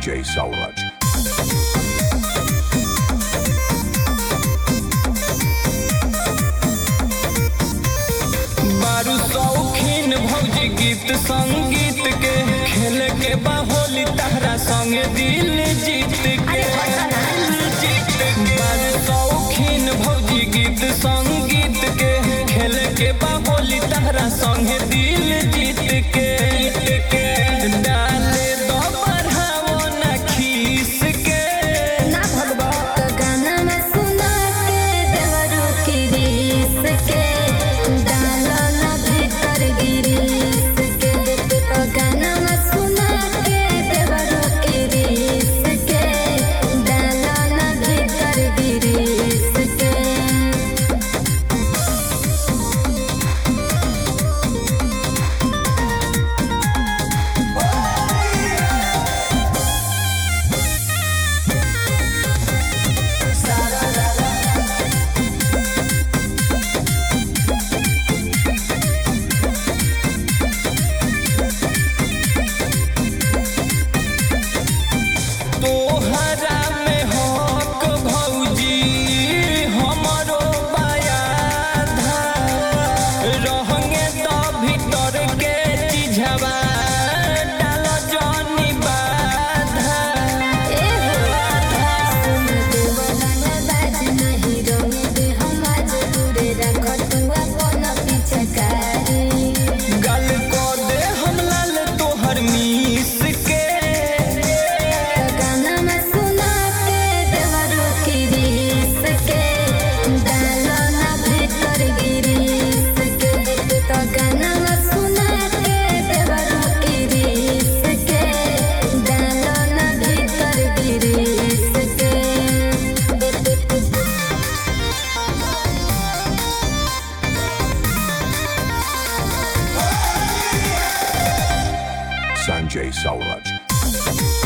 Sanjay Sauraj. बारू शौकीन भौजी गीत संगीत के खेल के बाहोली तहरा संग दिल जीत के जीत के बारू शौकीन भौजी गीत संगीत के खेल के बाहोली तहरा संग दिल जीत के जीत के डाले दो बढ़ावो ना खीस के ना भगवत गाना में सुना के देवरू की रीस के डालो ना भीतर गिरीस के ओ गाना में सुना के देवरू की रीस के डालो ना भीतर गिरीस के तोहरा में हक भौजी हमरो बयाधा रहंगे तो भीतर के चिझवा डाल जनी बाधा ए हो सुन देवला ना बाज नहीं रोने दे हम आज दूरे रख तू अपन पिछकारी गल को दे हम लाल तोहर मीस के गाना में सुना के देवरू की रीस के डालो ना भीतर गिरीस के तो गाना में सुना के देवरू की रीस के डालो ना भीतर गिरीस के Sanjay Sauraj.